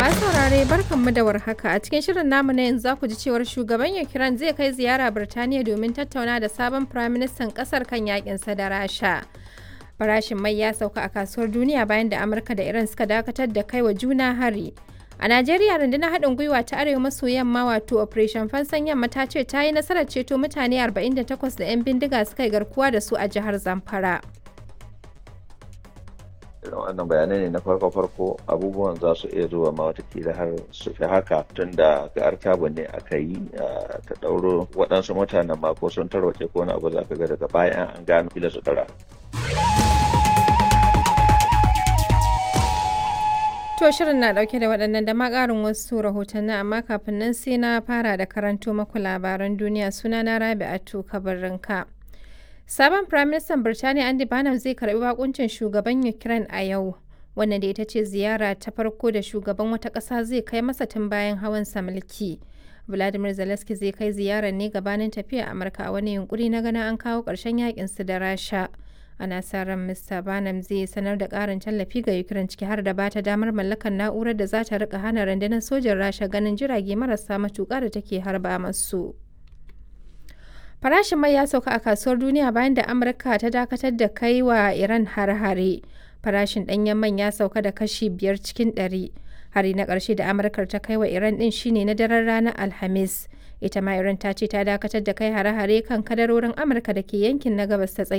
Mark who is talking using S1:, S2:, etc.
S1: Masu saurare barkanmu da warhaka a cikin shirin namu na yanzu za ku ji cewar shugaban Ukraine zai kai ziyara Birtaniya domin tattauna da sabon firaministan kasar kan yakinsa da Rasha. Farashin mai ya sauka a kasuwar duniya bayan da Amurka da Iran suka dakatar da kai wa juna hari. A Najeriya rundunar haɗin gwiwa ta arewa maso yamma wato Operation Fansan Yamma ta ce ta yi nasarar ceto mutane 48 da 'yan bindiga suka yi garkuwa da su a jihar Zamfara.
S2: wannan bayanai ne na farko-farko abubuwan za su iya zuwa ma watakila har su fi haka tun da ga artabu ne aka yi ta ɗauro waɗansu mutanen ma ko sun tarwace ko na abu za ka ga daga bayan an gano kila su tara.
S1: To shirin na dauke da waɗannan da ma ƙarin wasu rahotanni amma kafin nan sai na fara da karanto maku labaran duniya suna na Rabi'atu Kabarinka. Sabon Firaministan Birtaniya Andy Bannum zai karbi bakuncin shugaban Ukraine a yau. Wannan da ita ce ziyara ta farko da shugaban wata ƙasa zai kai masa tun bayan hawan sa mulki. Vladimir Zelensky zai kai ziyarar ne gabanin tafiya Amurka a wani yunkuri na ganin an kawo ƙarshen yakin su da Rasha. Ana sa ran Mr. Bannum zai sanar da ƙarin tallafi ga Ukraine ciki har da bata damar mallakar na'urar da za ta rika hana rundunar sojin Rasha ganin jirage marasa matuƙa da take harba masu. Farashin mai ya sauka a kasuwar duniya bayan da Amurka ta dakatar da kai wa Iran har-hare. Farashin ɗanyen man ya sauka da kashi biyar cikin ɗari. Hari na ƙarshe da Amurkar ta kai wa Iran ɗin shine na daren ranar Alhamis. Ita ma Iran ta ce ta dakatar da kai hare-hare kan kadarorin Amurka da ke yankin na gabas ta tsakiya.